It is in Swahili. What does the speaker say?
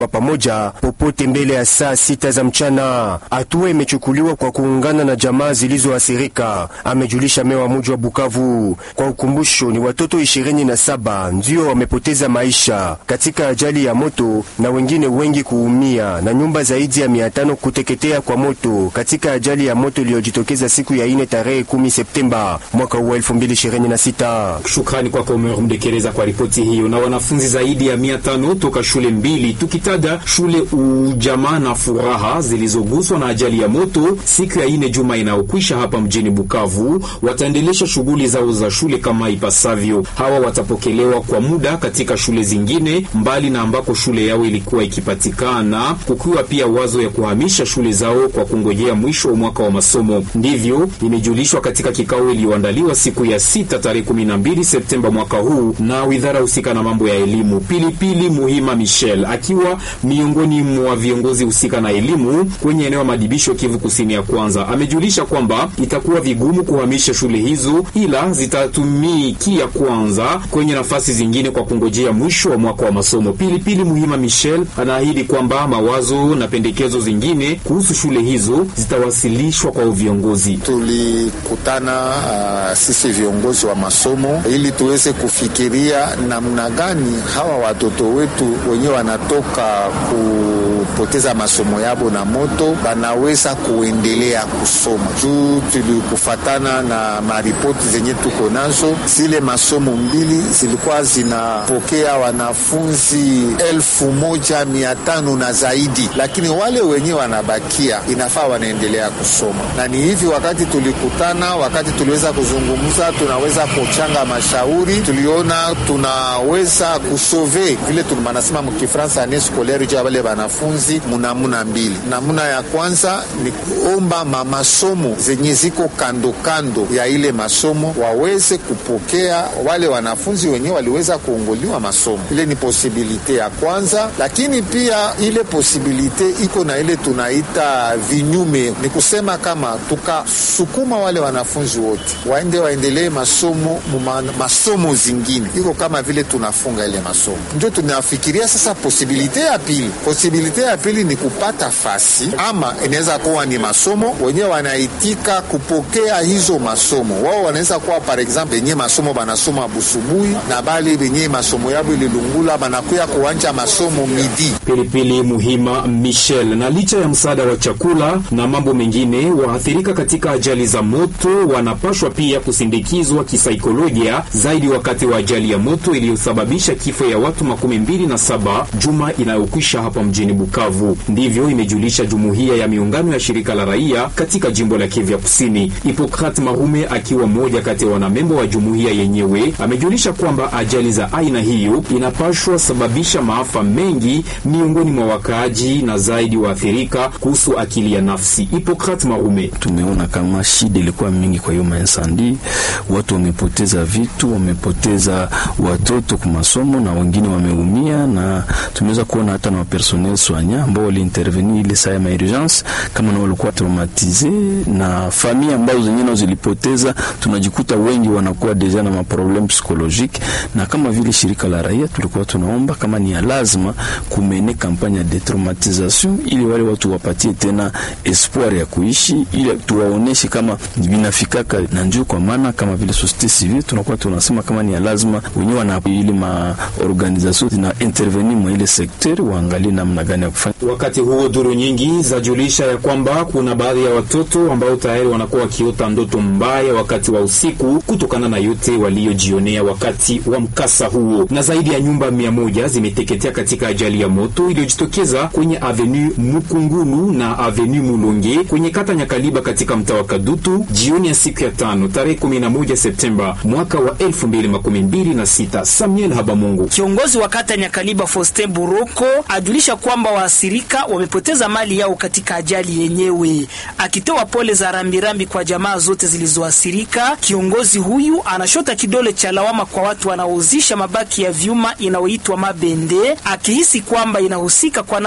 wa pamoja popote mbele ya saa sita za mchana. Hatua imechukuliwa kwa kuungana na jamaa zilizoathirika, amejulisha mewa muji wa Bukavu. Kwa ukumbusho, ni watoto ishirini na saba ndio wamepoteza maisha katika ajali ya moto na wengine wengi kuumia na nyumba zaidi ya mia tano kuteketea kwa moto katika ajali ya moto iliyojitokeza siku ya ine tarehe 10 Septemba mwaka huu 2026. Shukrani kwako Omer Mdekereza kwa ripoti hiyo. Na wanafunzi zaidi ya mia tano toka shule mbili tukitaja shule Ujamaa na Furaha zilizoguswa na ajali ya moto siku ya ine juma inayokwisha hapa mjini Bukavu wataendelesha shughuli zao za shule kama ipasavyo. Hawa watapokelewa kwa muda katika shule zingine mbali na ambako shule yao ilikuwa ikipatikana, kukiwa pia wazo ya kuhamisha shule zao kwa kungojea mwisho wa mwaka wa masomo. Ndivyo imejulishwa katika kikao iliyoandaliwa siku ya sita tarehe 12 Septemba mwaka huu na widhara husika na mambo ya elimu. Pilipili Muhima Michel akiwa miongoni mwa viongozi husika na elimu kwenye eneo la madibisho Kivu Kusini ya kwanza amejulisha kwamba itakuwa vigumu kuhamisha shule hizo, ila zitatumikia kwanza kwenye nafasi zingine kwa kungojea mwisho wa mwaka wa masomo. Pilipili Muhima Michel anaahidi kwamba mawazo na pendekezo zingine kuhusu shule hizo zitawasilishwa kwa viongozi. Tulikutana uh, sisi viongozi wa masomo ili tuweze kufikiria namna gani hawa watoto wetu wenyewe wanatoka kupoteza masomo yabo na moto banaweza kuendelea kusoma. Juu tulikufatana na maripoti zenye tuko nazo, zile masomo mbili zilikuwa zinapokea wanafunzi elfu moja mia tano na zaidi, lakini wale wenyewe wanabakia inafaa wanaendelea kusoma. Na ni hivi, wakati tulikutana, wakati tuliweza kuzungumza, tunaweza kuchanga mashauri, tuliona tunaweza kusove vile manasema mkifransa ane scolaire juu ya wale wanafunzi munamuna mbili. Namuna ya kwanza ni kuomba mamasomo zenye ziko kando kando ya ile masomo waweze kupokea wale wanafunzi wenyewe waliweza kuongoliwa masomo. Ile ni posibilite ya kwanza, lakini pia ile posibilite iko na ile tunaita vinyume, ni kusema kama tukasukuma wale wanafunzi wote waende waendelee masomo muma, masomo zingine iko kama vile tunafunga ile masomo, ndio tunafikiria sasa. Posibilite ya pili, posibilite ya pili ni kupata fasi ama inaweza kuwa ni masomo wenyewe wanaitika kupokea hizo masomo. Wao wanaweza kuwa par exemple benye masomo banasoma busubuhi na bali benye masomo yabo ililungula banakuya kuanja masomo midi. Pilipili Muhima Michel. Na licha ya msaada wa chakula na mambo mengine, waathirika katika ajali za moto wanapashwa pia kusindikizwa kisaikolojia zaidi wakati wa ajali ya moto iliyosababisha kifo ya watu makumi mbili na saba juma inayokwisha hapa mjini Bukavu. Ndivyo imejulisha jumuiya ya miungano ya shirika la raia katika jimbo la Kivu Kusini. Hipokrat Marume akiwa mmoja kati ya wanamembo wa jumuiya yenyewe amejulisha kwamba ajali za aina hiyo inapashwa sababisha maafa mengi miongoni mwa wakaaji na zaidi waathirika kuhusu akili ya nafsi. Hipokrat Marume: tumeona kama shida ilikuwa mingi kwa hiyo mainsandi, watu wamepoteza vitu, wamepoteza watoto kwa masomo na wengine wameumia, na tumeweza kuona hata na wapersonel soignant ambao waliintervenir ile saa ya maurgence kama na walikuwa traumatize na familia ambazo zenyewe nao zilipoteza, tunajikuta wengi wanakuwa deja na maprobleme psychologique, na kama vile shirika la raia tulikuwa tunaomba kama ni ya lazima kumene kampanya ya detraumatisation ili wale watu wapatie tena espoir ya kuishi, ili tuwaoneshe kama vinafikaka na njoo. Kwa maana kama vile societe civile tunakuwa tunasema kama ni ya lazima wenyewe wana ile ma organisation zina intervenir mwa ile sekter waangalie namna gani ya kufanya. Wakati huo duru nyingi zajulisha ya kwamba kuna baadhi ya watoto ambao tayari wanakuwa wakiota ndoto mbaya wakati wa usiku kutokana na yote waliyojionea wakati wa mkasa huo, na zaidi ya nyumba mia moja zimeteketea katika ajali ya moto iliyojitokeza kwenye avenue Mukungulu na avenue Mulonge kwenye kata Nyakaliba katika mtaa wa Kadutu jioni ya siku ya tano tarehe 11 Septemba mwaka wa 2026. Samuel Habamungu, kiongozi wa kata Nyakaliba Faustin Buroko, ajulisha kwamba waathirika wamepoteza mali yao katika ajali yenyewe. Akitoa pole za rambirambi kwa jamaa zote zilizoathirika, kiongozi huyu anashota kidole cha lawama kwa watu wanaouzisha mabaki ya vyuma inayoitwa mabende, akihisi kwamba inahusika kwa